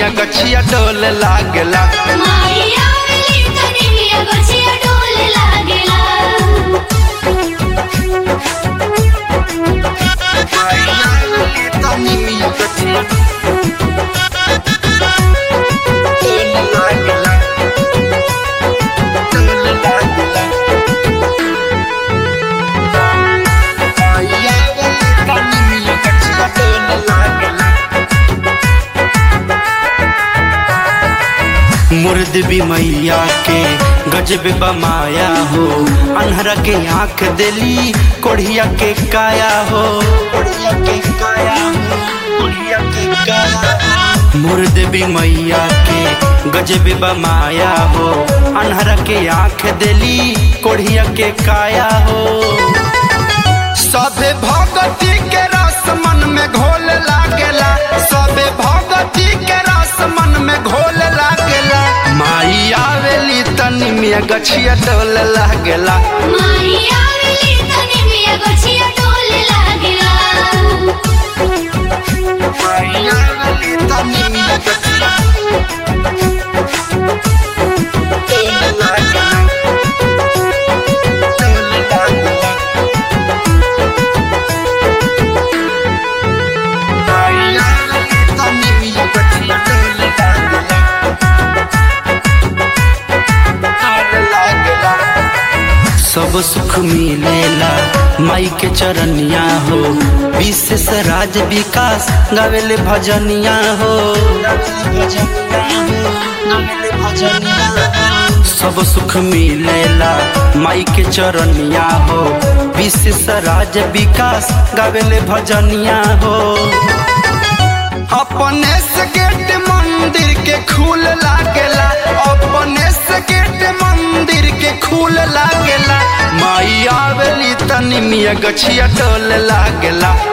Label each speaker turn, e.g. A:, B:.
A: मिया गछिया डोल लागेला
B: माया मिली तनी मिया गछिया डोल लागेला
A: तनी मिया गछिया डोल लागेला डोल लागेला माया तनी मिया गछिया डोल लागेला मुर्द भी मैया के गजब बमाया हो अनहरा के आंख दिली कोढ़िया के काया हो कोढ़िया के काया हो कोढ़िया के काया मुर्द भी मैया के गजब बमाया हो अनहरा के आंख दिली कोढ़िया के काया हो सबे भगती के रस मन में घोल लागेला सबे भगती के रस मन में घोल लागेला माई आवेली तनी मिया गछिया डोल लागेला
B: माया मिली तनी मिया गछिया डोल लागेला
A: माई आवेली तनी मिया गछिया डोल लागेला डोल लागेला माई आवेली तनी मिया गछिया डोल लागेला सब सुख मिलेला माई के चरनिया हो विशेष राज विकास गावेले भजनिया हो सब सुख मिलेला माई के चरनिया हो विशेष राज विकास गावेले भजनिया हो अपने से गेट मंदिर के खूल लागेला अपने से गेट मंदिर के खूल लागेला माई आवेली तनी मिया गछिया डोल लागेला